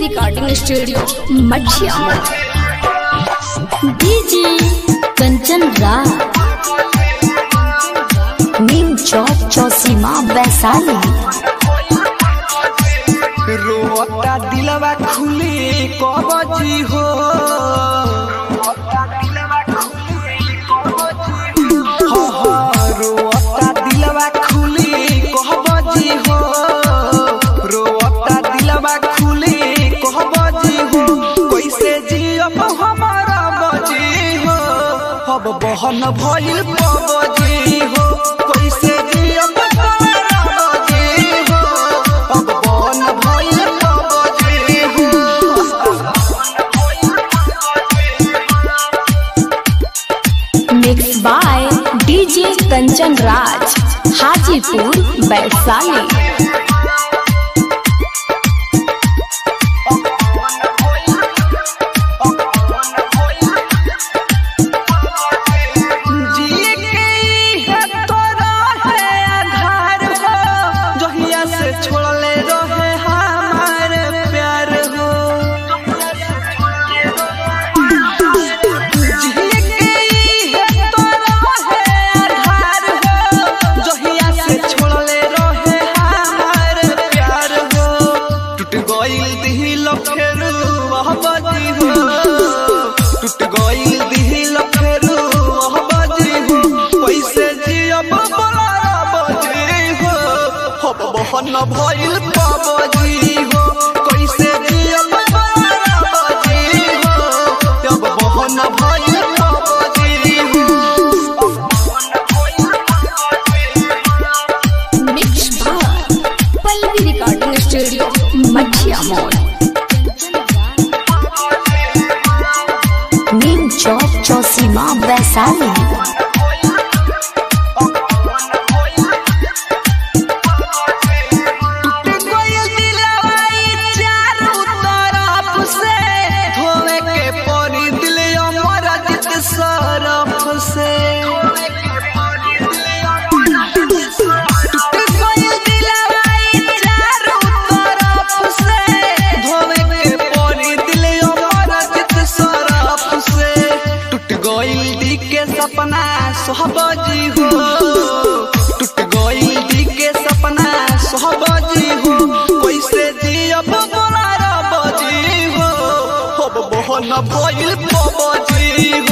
recording studio Machhiya DJ Kanchan Raj Neem Chowk Chausima Vaishali रोता दिलवा खुले कबजी हो हाँ, हाँ, रोता दिलवा खुले कहबजी हो रोता दिलवा खुले कहबजी हो कैसे जियब हमारा बजी हो अब बहन भइल पबजी हो कैसे जियब हमारा बजी हो अब बहन भइल पबजी हो mix by DJ Kanchan Raj Hajipur Vaishali जिए के है तोरा है आधार हो जहिया से छोड़ले रहे हमार प्यार हो जिए के है तोरा है आधार हो जहिया से छोड़ले रहे हमार प्यार हो टूट गइल दिल फेरू अहबदी हो टूट गइल दिल फेरू अहबदी हो कैसे जियब बोलारा बजी हो हब बहन भइल पबजी हो कैसे जियब बोलारा बजी हो अब बहन भइल पबजी हो mix by Pallavi recording studio Machhiya मोड़ नीम चौक चौसीमा वैशाली गइल दिलवाई चारों तरफ से धोवे के परी दिल अमर जित सरफ से टूट गइल दिलवाई चारों तरफ से धोवे के परी दिल अमर जित सरफ से टूट गइल दी के सपना सोहबजी हो टूट गइल दी के सपना सोहबजी हो कैसे जियब बोलार बजी हो अब बहन भइल पबजी